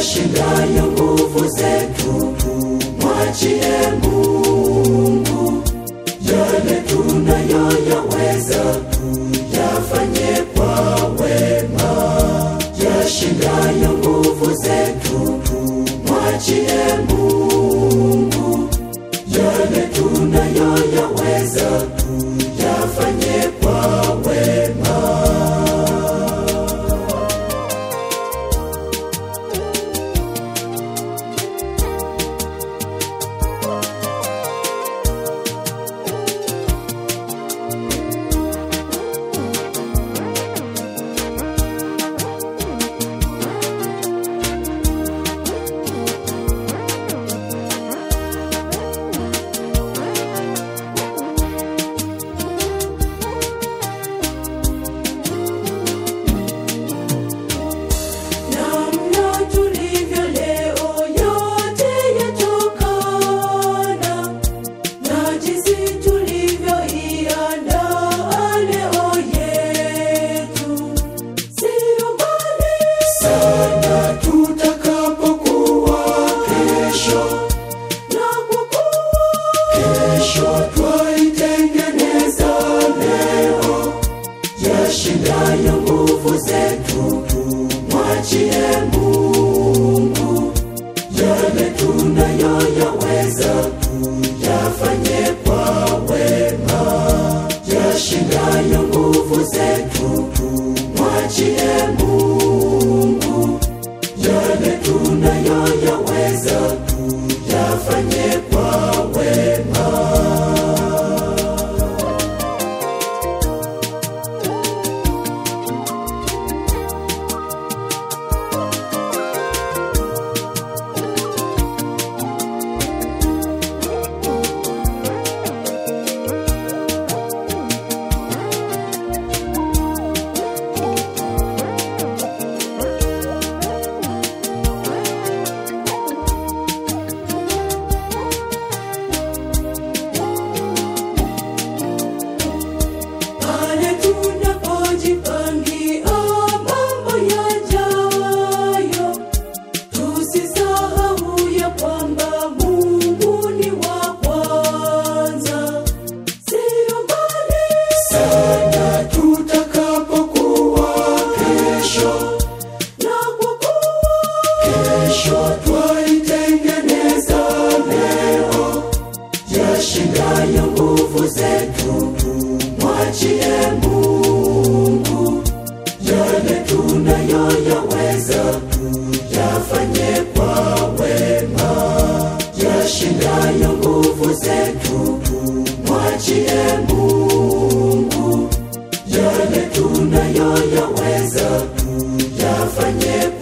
yashindayo nguvu zetu, mwachie Mungu yale tunayoyaweza, yafanye kwa wema, yashindayo nguvu zetu, mwachie Mungu yale tunayoyaweza, yafanye kwa wema. Namna tulivyo leo yote yatokana na jinsi tulivyoiandaa leo yetu. Sio mbali sana tutakapokuwa kesho, na kwa kuwa kesho twaitengeneza leo yashindayo nguvu zetu, mwachie Mungu yale tunayoyaweza, yafanye kwa wema. Yashindayo nguvu zetu, mwachie Mungu yale tunayoyaweza, yafanye kwa wema. pale tunapojipangia mambo yajayo, tusisahau ya kwamba Mungu ni wa kwanza. Sio mbali sana tutakapokuwa kesho, na kwa kuwa kesho twaitengeneza leo yashindayo nguvu zetu, mwachie Mungu yale tunayoyaweza, yafanye kwa wema. Yashindayo nguvu zetu, mwachie Mungu yale tunayoyaweza, yafanye